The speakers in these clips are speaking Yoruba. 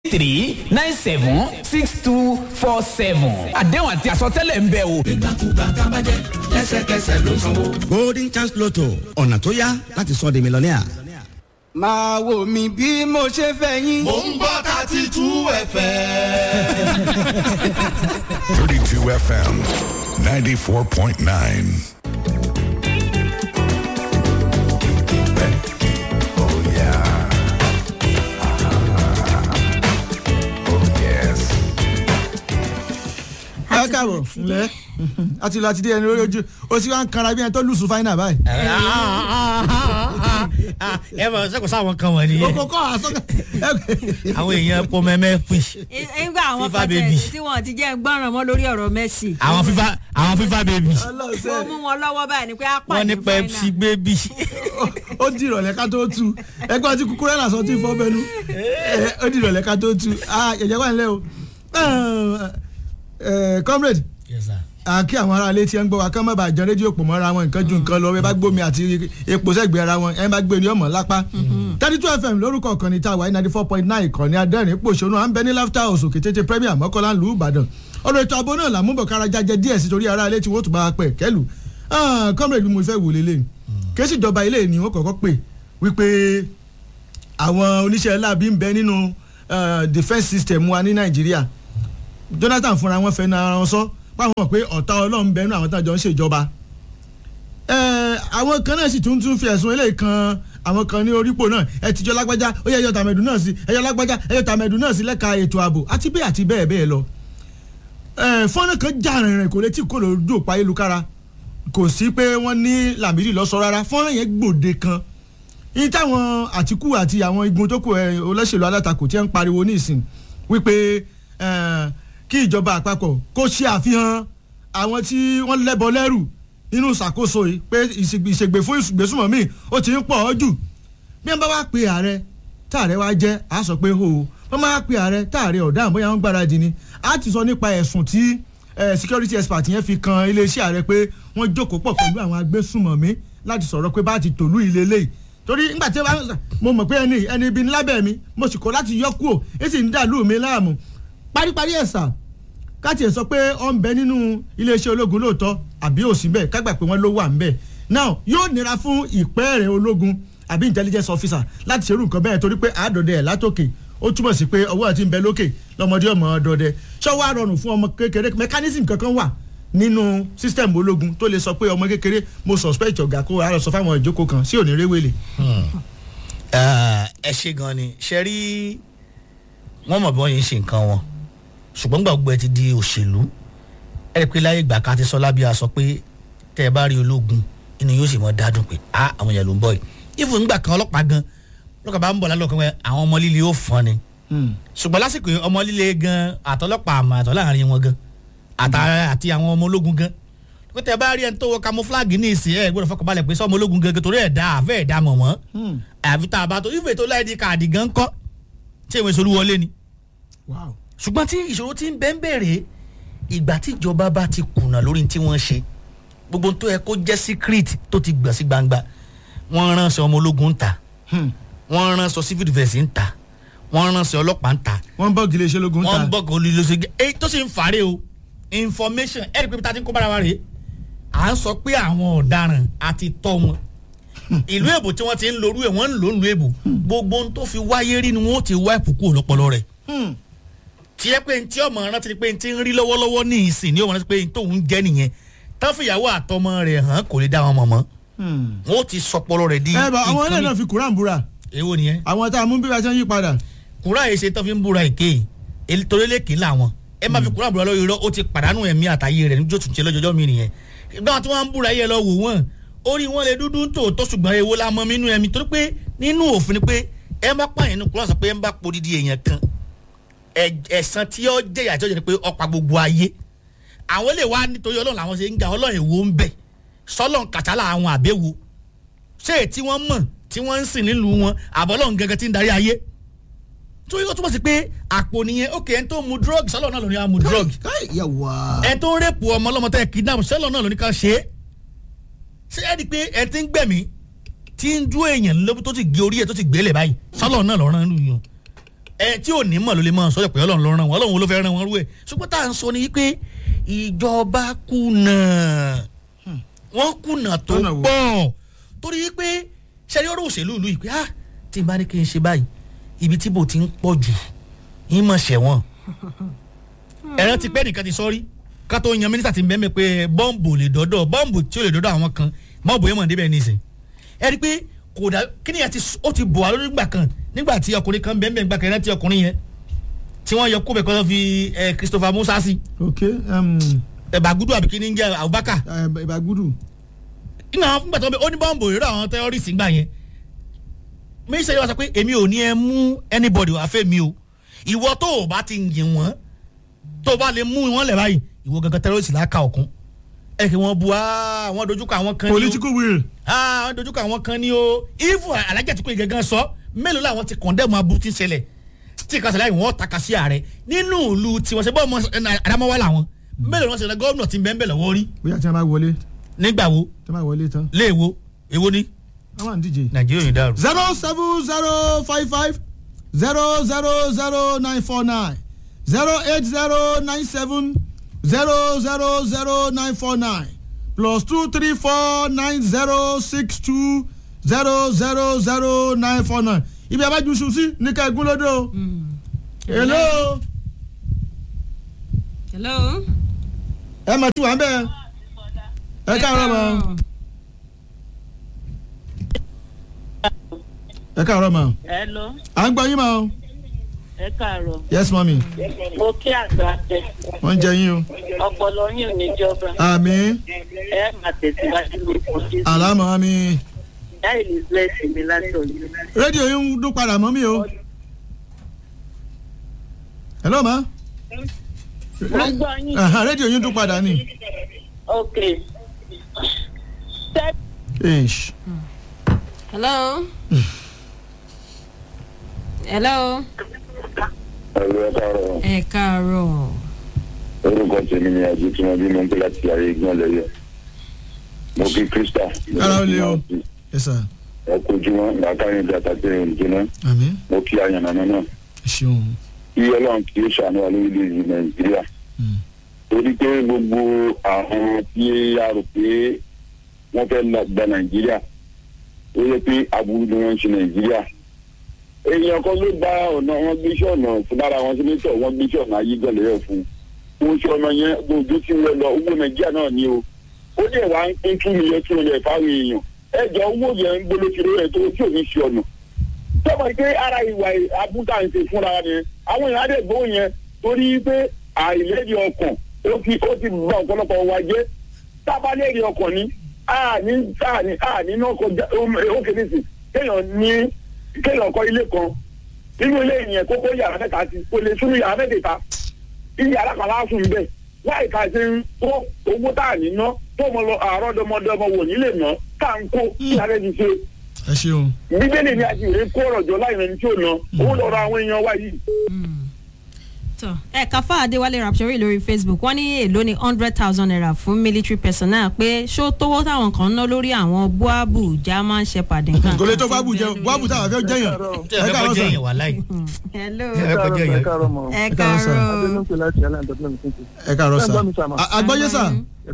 three nine seven six two four seven àdéhùn àti àsọtẹ́lẹ̀ ń bẹ o. ìgbàkúgbà tábàjẹ́ lẹ́sẹ̀kẹsẹ̀ ló sanwó. golden chance lotto ọ̀nà tó yá láti sọ di mílíọ̀nìà. máa wò mí bí mo ṣe fẹ́ yín. mò ń gbọ́ thirty two fm. 32 FM 94.9. Oh, yeah. Oh, yes. ẹ káàbọ̀ ǹlẹ́ àti lọ àti dé ẹni lórí ojú o sì wá ń kanra bí ẹni tó lùsù fáínà báyìí. ẹ bọ̀ sẹ́kọ̀ọ́ sáwọn kan wọ̀ nìyẹn kókó kọ́ àsọ́kẹ́. àwọn èèyàn pọ mẹ́mẹ́ pín nígbà àwọn FIFA kan baby. tẹ̀ tí wọ́n ti jẹ́ gbọ́ràn mọ́ lórí ọ̀rọ̀ Messi. àwọn fífa àwọn fífa bèbí mo mú wọn lọ́wọ́ báyìí ni pé á wọ́n ní pàdé pepsi bébí ó di ìrọ̀lẹ́ ká tó tu ẹgbẹ́ ọtí kúkúrẹ́ là sọ tí fọ́ bẹnu Ẹ, ó di ìrọ̀lẹ́ ká tó tu Ah, jẹ̀jẹ̀ wà nílẹ̀ o Eh, comrade àkí àwọn ará ilé tí ẹ ń gbọ́ wa kán má bàa jẹ rédíò pò mọ́ra wọn nǹkan ju nǹkan lọ ẹ bá gbómi àti epo sẹ́gbẹ̀ẹ́ ara wọn ẹ bá gbé ní ọmọ lápá thirty two fm lórúkọ ìkànnì tá a wà ní ninety four point nine ìkànnì adẹ́rìn pòṣónú à ń bẹ ní laughter house òkè tètè premier mọ́kànlá lù ú ìbàdàn ọ̀rọ̀ ètò ààbò náà làmúbọ̀ kára jájẹ díẹ̀ sí torí ará ilé tí wọ́n tún bá wa pẹ̀ kẹ́lù Ah, comrade bí mo fẹ́ wò lélẹ̀ késì ìjọba ilé ni wọ́n kọ́kọ́ pè wípé àwọn oníṣẹ́ láabi ń bẹ nínú eh, defence system wa ní nàìjíríà jonathan fúnra wọn fẹnu ara wọn sọ páwọn mọ̀ pé ọ̀tá ọlọ́run bẹnu àwọn tájọ ń ṣèjọba Ẹ, àwọn kan náà sì tún tún fi ẹ̀sùn eléyìí kan àwọn kan ní orípò náà ẹ tìjọ lágbájá ó yẹ ẹyọ tàmẹ̀dù náà sí ẹyọ lágbájá ẹyọ tàmẹ̀dù náà sí lẹ́ka ètò ààbò àti bẹ́ẹ̀ àti bẹ́ẹ̀ bẹ́ẹ̀ lọ Ẹ, fọ́nrán kan já rìnrìn kò létí kò lójú òpá ayélujára kò sí pé wọ́n ní làmìlì lọ́sọ rárá fọ́nrán yẹn gbòde kan yìí táwọn àtìkù àti àwọn igun tó kù ẹ olóṣèlú alátakò tí ń pariwo nísìn wípé ẹ, kí ìjọba àpapọ̀ kó ṣe àfihàn àwọn tí wọ́n lẹ́bọ lẹ́rù nínú ìṣàkóso yìí pé ìṣègbè ìṣègbè fún ìgbésùmọ̀mí ó ti ń pọ̀ ọ́ jù bí wọ́n bá wá pe ààrẹ táàrẹ wá jẹ́ á sọ pé hó wọ́n máa pe ààrẹ táàrẹ ọ̀daràn bóyá wọ́n gbáradì ni á ti sọ nípa ẹ̀sùn tí eh, security expert yẹn fi kan iléeṣẹ́ ààrẹ pé wọ́n jókòó pọ̀ pẹ̀lú àwọn agbésùmọ̀mí láti sọ̀rọ̀ pé bá ti tòlú ilé léyìí torí nígbà tí wọ́n mo mọ̀ pé ẹni ẹni ibi ní lábẹ́ mi mo sì kọ́ láti yọ kúrò ẹ sì ń dàlú mi láàmú paríparí ẹ̀sà káàtì ẹ̀ sọ pé ọ ń bẹ nínú iléeṣẹ́ ológun lóòótọ́ àbí òsì bẹ́ẹ̀ kágbà pé wọ́n ló wà ń bẹ̀ now yóò nira fún ìpẹ́ẹ̀rẹ̀ ológun àbí intelligence officer láti ṣerú nǹkan bẹ́ẹ̀ torí pé àádọ́dẹ ẹ̀ látòkè ó túmọ̀ sí pé ọwọ́ àti ń bẹ lókè lọ́mọdé ọmọ ọdọọdẹ ṣọ́wọ́ àrọ̀rùn fún ọmọ kékeré mechanism kankan wà nínú system ológun tó lè sọ pé ọmọ kékeré mo suspect ọ̀gá kó ara sọ fáwọn ìjókòó kan sí òní réwélé. ẹ ṣe gan ni ṣe rí wọn mọ̀ bí wọ́n yẹn ń ṣe nǹkan wọn ṣùgbọ́n gbàgbọ́ ẹ ti di òṣèlú ẹ rí i pé láyé ìgbà kan ti sọ lábíà sọ pé tẹ́ ẹ bá rí ológun inú yóò sì mọ dádùn pé a àwọn èèyàn ló ń bọ̀ yìí ìfún nígbà kan ọlọ́pàá gan lọ́kàn bá ń bọ̀ lálọ́ kan pé àwọn ọmọ líle ó fọ́n ni ṣùgbọ́n lásìkò yìí ọmọ líle gan àtọlọ́pàá àmọ́ àtọ́ láàrin wọn gan àtà- àti àwọn ọmọ ológun gan pé tẹ́ ẹ bá rí ẹni tó wọ camouflage ní ìsìn ẹ gbọ́dọ̀ fọkànbalẹ̀ pé sọ́mọ ológun gan torí ẹ̀ dá àfẹ́ ẹ̀ dá mọ̀ wọ́n àfi tá a bá tó ìfẹ́ tó láì di káàdì gan kọ́ tí èwe solú wọlé ni wow ṣùgbọ́n tí ìṣòro ti ń bẹ́ ń bẹ̀rẹ̀ ìgbà tí ìjọba bá ti kùnà lórí tí wọ́n ṣe gbogbo tó yẹ kó jẹ́ secret tó ti gbọ̀n sí gbangba wọ́n ránṣẹ́ ọmọ ológun ń ta wọ́n ránṣẹ́ civil defence ń ta wọ́n ránṣẹ́ ọlọ́pàá ń ta wọ́n ń bọ́ gilé iṣẹ́ ológun wọ́n ń ta bọ̀ kó lílo ṣe èyí tó sì ń fàárẹ̀ o information ẹ̀rí pé bí ta ti ń kó bára wa rèé à ń sọ pé àwọn ọ̀daràn àti tọ́ wọn ìlú èbò tí wọ́n ti ń lorú ẹ̀ wọ́n ń lò ń lu èbò gbogbo ohun tó fi wáyé rí ni wọ́n ti wá ìpùkù ọ̀lọ́pọ̀lọ́ rẹ̀ tí ẹ pé ntí ọmọ rántí pé ntí ń rí lọ́wọ́lọ́wọ́ ní ìsìn ní ọmọ rántí pé ntí òun jẹ́ nìyẹn tán fìyàwó àtọmọ rẹ̀ hàn kò lè dá wọn mọ̀ mọ́ wọn ó ti sọpọlọ rẹ̀ di ẹ bá àwọn nǹkan ilé náà mi- fi kuran búra èwo nìyẹn àwọn tá a mú bí wàá ṣe ń yí padà. kúrò àyè ṣe tán fi ń búra èké èyí torí lèkì làwọn ẹ má fi kúrò àbúrò lórí irọ́ ó ti pàdánù ẹ̀mí àtàyè rẹ̀ níjó tún ṣe lọ́jọ́jọ́ mi nìyẹn ìgbà tí wọ́n ń búra yẹ lọ wò wọ́n orí wọn lè dúdú tòótọ́ ṣùgbọ́n èwo la mọ nínú ẹ̀mí torí pé nínú òfin ni pé ẹ má pààyàn ní kúrò sọ pé ẹ má podidi èèyàn kan ẹ- ẹ̀san tí ó jẹ́ ìyà tí ó jẹ́ ni pé ọ̀pá gbogbo ayé àwọn lè wá nítorí ọlọ́run làwọn ṣe ń ga ọlọ́run èwo ń bẹ̀ sọ́lọ́n kàtàlà àwọn àbẹ̀wò ṣé èyí tí wọ́n mọ̀ tí wọ́n ń sìn nílùú wọn àbọ̀lọ́run gẹ́gẹ́ tí ń darí ayé tó yóò túmọ̀ sí pé àpò nìyẹn ó kè ẹ́ tó mu drug sọ́lọ́ náà ló ní á mu drug káì yà wá. ẹ tó ń rẹ́pù ọmọ ọlọ́mọ tẹ́ kidnap sọ́lọ́ náà ló ní ká ṣe é ṣé ẹ di pé ẹ ti ń gbẹ̀mí tí ń dú èèyàn lóbi tó ti gé orí ẹ tó ti gbélé báyìí sọ́lọ́ náà lọ́rán lù yàn ẹ tí ò ní mọ̀ ló lè mọ̀ sọ́jà pé ọlọ́run ló ràn wọ́n ọlọ́run ló fẹ́ ràn wọ́n rú ẹ̀ ṣùgbọ́n tá à ń sọ ni pé ìjọba kùnà wọ́n kùnà tó Lọ́nà wo? pọ̀ torí pé ṣẹ́ni ọ̀rọ̀ òṣèlú ìlú yìí pé ah tí n bá ní kí n ṣe báyìí ibi tí bò ti ń pọ̀ jù yín mọ̀ ṣẹ̀wọ̀n ẹ̀rọ ti pẹ́ nìkan ti sọ́rí ká tó yan mínísítà ti ń bẹ́ẹ̀ pé bọ́ǹbù lè dọ́dọ̀ bọ́ǹbù tí ó lè dọ́dọ̀ àwọn kan mọ́ọ̀bù yẹn mọ̀ débẹ̀ nísìn ẹ rí i pé kò dá kí ni àti ó ti bọ̀ wá lórí gbà kan nígbà tí ọkùnrin kan bẹ́ẹ̀ gbà kan rántí ọkùnrin yẹn tí wọ́n yọ kóbẹ̀ kan lọ́ fi ẹ, Christopher Musa sí ok um, ẹ, Bagudu àbí kí ni ń jẹ́ Abubakar eh, ìbàgùdù nígbà wọn fúngbà tó ń bẹ ó ní bọ́ǹbù ìrọ̀ àwọn tẹ́rọ́rìsì gbà yẹn mínísítà yìí wá sọ pé èmi ò ní ẹ mú anybody wá fẹ́ mi o ìwọ tó o bá ti yìn wọ́n tó o bá lè mú wọn lẹ̀ báyìí ìwọ gangan tẹ́rọ́rìsì láka ọ̀kún ẹ kì wọ́n bu ah wọ́n dojúkọ àwọn kan ní o political will ah wọ́n dojúkọ àwọn kan ní o ifu alájà tí kò yẹ gangan sọ mélòó làwọn ti kọ̀ndẹ́mù aburú tí ń ṣẹlẹ̀ tí ìkànsẹ̀ láì wọ́n taka sí ààrẹ nínú ìlú tiwọn ṣe bọ́ ọmọ Adamawa làwọn mélòó wọn ṣe gómìnà tí ń bẹ́ẹ̀ bẹ́ẹ̀ lọ́wọ́ rí bóyá tí wọ́n bá wọlé nígbà wo tí wọ́n bá wọlé tán léèwo èwo ni wọ́n wà ní díje. nàìjíríà yìí dàrú. zero seven zero five five zero zero zero nine four nine zero eight zero nine seven zero zero zero nine four nine plus two three four nine zero six two zero zero zero nine four nine ibi abájú sùn sí ní ká egún lódò. hello hello. ẹ mà tí wà ń bẹ ẹ káàárọ̀ mọ́ ẹ káàárọ̀ mọ́ Hello, à ń gbọ́ yín mọ́ ẹ káàárọ̀. yes mọ́mí Mo kí àgbà tẹ. wọ́n ń jẹ yín o. Ọpọlọ yín ò ní jọba. àmín Ẹ máa tẹ̀síwájú lórúkọ Jésù. àlámọ̀ mi Ìyá Elizabeth mi látọ̀ yìí. rédíò yín ń dún padà mọ́ mi o. hello ma. Mo ń gbọ́ yín. Aha, rédíò yín dún padà ni. Ok. Ṣé Eish. hello. hello. ẹ̀rọ ẹ̀ káàárọ̀ ẹ káàárọ̀. orúkọ tèmi ni àjò tí wọ́n bí mo ń pè láti ayé gbọ́n lẹ́yẹ mo kí krista Ara ó le o. yes sir. ẹ kojú wọn làákàyè bí àtàkùn ẹ̀yìn jìnnà àmín mo kí àyànnà náà ẹ ṣeun. kí ọlọ́run kì í ṣàánú wa lórílẹ̀‐èdè nàìjíríà torí pé gbogbo àwọn tí a rò pé wọ́n fẹ́ la- gba nàìjíríà ó yẹ pé aburú ni wọ́n ń ṣe nàìjíríà èèyàn kan ló gba ọ̀nà wọn gbé iṣẹ́ ọ̀nà lára wọn sínétọ̀ wọn gbé iṣẹ́ ọ̀nà ayégbẹ̀lẹ́yọ̀ fún un wọn ṣe ọ̀nà yẹn gbogbo tí ń lọ owó nàìjíríà náà ni o ó dẹ̀ wá ń pín two million two hundred fáwọn èèyàn ẹjọ́ owó yẹn ń gbóló kiri rẹ̀ tó tí ò ní ṣe ọ̀nà sọ́mọ pé ara ìwà abúta ń ṣe fúnra ni àwọn èèyàn á dẹ̀ gbóhùn yẹn torí pé àìlẹ́rìí ọkàn ó ti ó ti bá ọ̀pọ̀lọpọ̀ wa jẹ́ tábàlẹ́rìí ọkàn ni àní àní àní náà kọjá ó kéde sí kéèyàn ní kéèyàn kọ́ ilé kan nínú ilé yẹn kókó yàrá mẹ́ta sí kò lè súnmọ́ yàrá mẹ́tẹ̀ẹ̀ta iye yàrá kan láàfin bẹ́ẹ̀ láì ká ṣe ń kó owó tá à ní ná tó mọ lọ àárọ̀dọ́mọdọ́mọ wò nílé ná tá à ń kó kí alẹ́ ti ṣe ẹ ṣeun. bíbélì ni a ti rè kó ọ̀rọ̀ jọ láì rẹni tí ò ná owó lọ́rọ̀ àwọn èèyàn wa yìí. tọ ẹ káfá adéwálé rapsori lórí facebook wọ́n ní èló ní hundred thousand naira fún military personnel pé ṣó tówó táwọn kan ń ná lórí àwọn buabu german shepherd nǹkan. kò lè tó bábù jẹ bábù táwọn fẹ́ jẹyàn. tẹ ẹ fẹ́ kọjá èèyàn wà láì. hello. ẹ fẹ́ kọjá èèyàn. ẹ káàárọ̀ sà. káàárọ̀. ẹ káàárọ̀ sà. A- àgbọ́yé sà.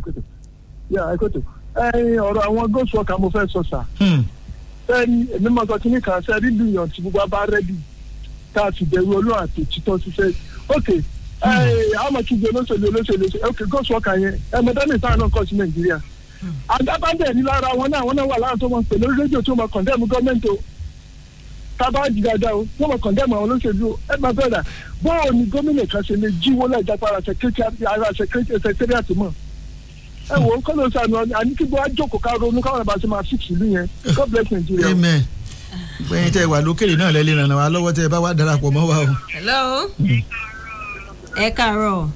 ọ̀rọ̀ àwọn ghost worker mo fẹ́ sọ sà Hmm. sẹ́ni èmi máa sọ kíní kan sẹ́ni bílíọ̀nù tí gbogbo abá rẹ́dì tá a sì bẹ̀rù olóhùn àti òtítọ́ ṣiṣẹ́ ok àwọn kígbe olóṣèlú olóṣèlú olóṣèlú ok ghost worker yẹn ẹ̀mẹ́dẹ́nì táwọn náà kọ́ sí nàìjíríà àdábàdẹ̀ ní lára wọn náà wọn náà wà lára tó máa pè lórí rédíò tó máa kọ̀ndẹ́mù gọ́ọ̀mẹ̀ntì o tábà jì dáadáa o tó máa kọ̀ndẹ́mù àwọn olóṣèlú o ẹ máa bẹ̀rẹ̀ bọ́ọ̀ ni gómìnà kan ṣe lè jíwó láìjápa ara sẹkẹ́tìrìàtì mọ̀ ẹ wò ó kọ́ ló sànù àní kí gbọ́ àjòkò ká ronú káwọn ẹ̀ bá ṣe máa fix ìlú yẹn god bless nigeria. amen. gbẹ̀yìn tẹ wà lókèrè náà lẹ́lẹ́ ràn wá lọ́wọ́ tẹ ẹ bá wà darapọ̀ mọ́ wa o. hello. ẹ káàárọ̀.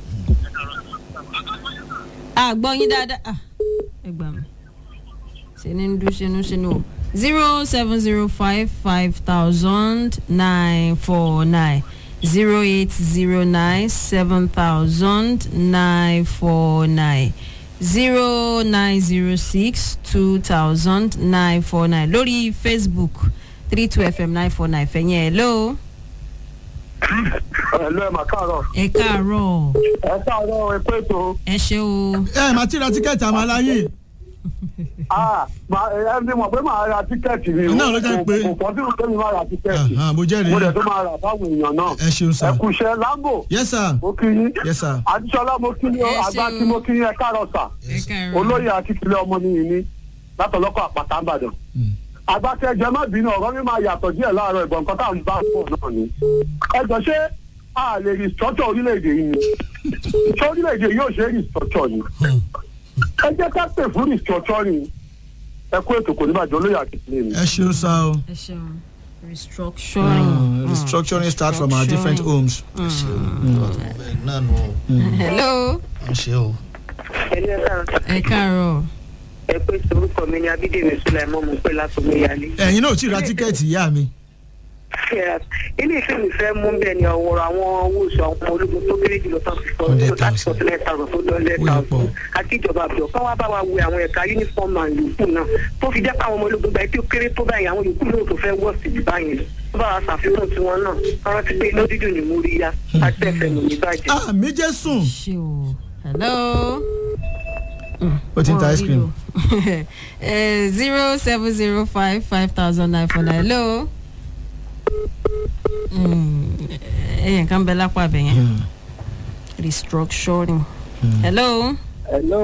àgbọ̀ yín dáadáa ah, ẹ gbà mí ṣe ní dún ṣinú ṣinú o zero seven zero five five thousand nine four nine zero eight zero nine seven thousand nine four nine zero nine zero six two thousand nine four nine lórí facebook three two fm nine four nine fẹ̀yìn ẹ̀ lóo. ẹ̀lú ẹ̀ mà káàárọ̀. ẹ káàárọ̀ ẹ káàárọ̀ ẹ pé tó. ẹ ṣe o. ẹ màá ti ra tíkẹ́ẹ̀tì àmọ́ aláyé. ẹ ní mọ̀ pé màá ra tíkẹ́ẹ̀tì mi. Náà ló jẹ́ pé- kò pọ̀ sí ìrùkẹ́ mi máa ra tíkẹ́ẹ̀tì. Ah, ah, mo jẹ́rìí. mo dẹ̀ tó máa rà fáwọn èèyàn náà. ẹ ṣeun sá. ẹ kú iṣẹ́ láńbò. yes sir. mo kí yín. yes sir. àdìsọ́lá mo kí yín o Ẹ àgbà ṣeun. tí mo kí yín ẹ káàárọ̀ sà. ẹ káàárọ̀. olóyè akíkílẹ̀ ọmọ nìyí ní látọ̀lọ́kọ̀ àpàtà ìbàdàn. àgbàtẹ ẹjẹ má bínú ọ̀rọ̀ mi máa yàtọ̀ díẹ̀ láàárọ̀ ìbọn nǹkan tá à ń bá pọ̀ náà ni. ẹ jọ ṣé a lè restructure orílẹ̀-èdè yìí ni ṣé orílẹ̀-èdè yóò ṣe restructure ni. ẹ jẹ́ ká pè fún restructuring ẹ kú ètò kò ní bàjẹ́ olóyè akíkílẹ̀ mi. ẹ ṣeun sá o. ẹ ṣeun restructuring. Mm, restructuring start from our different homes. náà nù hello ó ṣe o. ẹni ẹ káàárọ̀ ẹ káàárọ̀ ẹ pé orúkọ mi ni abídèmí sulaimon mo pé látọmọ ìyálé. ẹ̀yin náà ò tí ì ra tíkẹ́ẹ̀tì ìyá mi. ilé ìfẹ́ mi fẹ́ mú bẹ́ẹ̀ ni ọ̀wọ́rọ̀ àwọn owó oṣù àwọn ọmọ ológun tó kéré jùlọ tán fi sọ láti forty nine thousand tó lọ lẹ́ẹ̀ta ọ̀sán àti ìjọba àbúrò kán wá bá wa wo àwọn ẹ̀ka uniform and yòókù náà tó fi jẹ́ pé àwọn ọmọ ológun gba etí ó kéré tó báyìí àwọn yòókù náà tó fẹ́ wọ̀ sí jù báyìí lọ tó bá wa ṣàfihàn tiwọn náà káwọn ti pé iná dídùn ní múrí yá àti ẹ̀fẹ̀ nù ní bàjẹ́. àmì jésù. ṣe o hello. ó ti ń ta ice cream. zero seven zero five five thousand nine four nine hello. ẹ̀yìn kan bẹ lápá abẹ yẹn restructuring. hello. hello